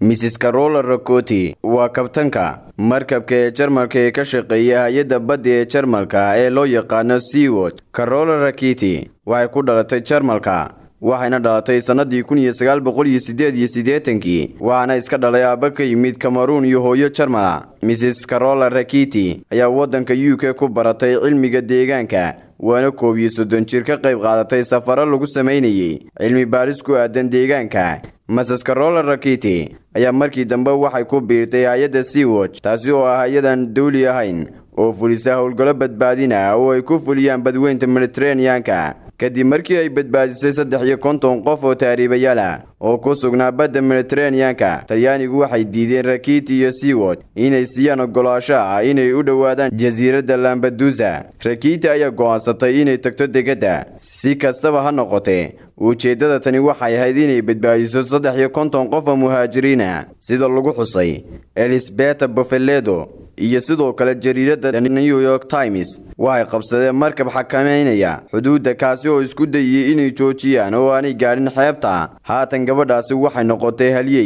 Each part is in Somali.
mrs carola rakoti waa kabtanka markabka ee jarmalka ee ka shaqeeya hay-adda badda ee jarmalka ee loo yaqaano seawod carola rakiti waxay ku dhalatay jarmalka waxayna dhalatay sannadii kun iyo sagaal boqol iyo siddeed iyo siddeetankii waxaana iska dhalay aabba ka yimid kameruun iyo hooyo jarmala mrs carola rakiti ayaa waddanka u k ku baratay cilmiga deegaanka waana koob iyo soddon jir ka qayb qaadatay safaro lagu samaynayey cilmi baaris ku aadan deegaanka masas carola rakiti ayaa markii dambe waxay ku biirtay hay-adda seawatch taasi oo ah hay-adan dawli ahayn oo fulisa howlgallo badbaadina oo ay ku fuliyaan badweynta mediteraneanka kadib markii ay badbaadisay saddex iyo konton qof oo taariibayaal ah oo ku sugnaa badda mediteraneanka talyaanigu waxay diideen rakiti iyo seawod inay siiyaan ogolaasho ah inay u dhowaadaan jasiiradda lambadusa rakiti ayaa go'aansatay inay tagto degadda si kastaba ha noqotee ujeeddada tani waxay ahayd inay badbaadiso saddex iyo konton qof oo muhaajiriina sida lagu xusay elisbeta bofeledo iyo sidoo kale jariiradda new york times waxay qabsadeen markab xakameynaya xuduudda kaasi oo isku dayiyey inay joojiyaan oo aanay gaadhin xeebta haatan gabadhaasi waxay noqotay halyey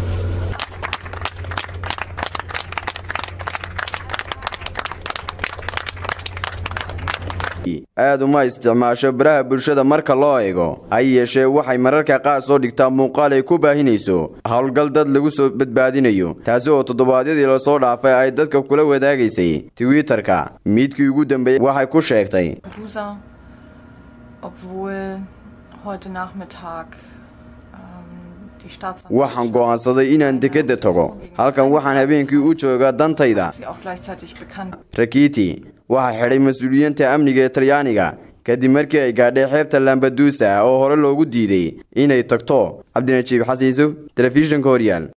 aad uma isticmaasho baraha bulshada marka loo eego ha yeeshee waxay mararka qaar soo dhigtaa muuqaal ay ku baahinayso howlgal dad lagu soo badbaadinayo taasi oo toddobaadyadii lasoo dhaafay ay dadka kula wadaagaysay twitter-ka midkii ugu dambeeyey waxay ku sheegtay waxaan go'aansaday inaan dekedda tago halkan waxaan habeenkii u joogaa dantayda rakiti waxaa xidhay mas-uuliyiinta amniga ee talyaaniga kadib markii ay gaadhay xeebta lambadusa oo hore loogu diiday inay tagto cabdinajiib xasiiso telefishinka horyaal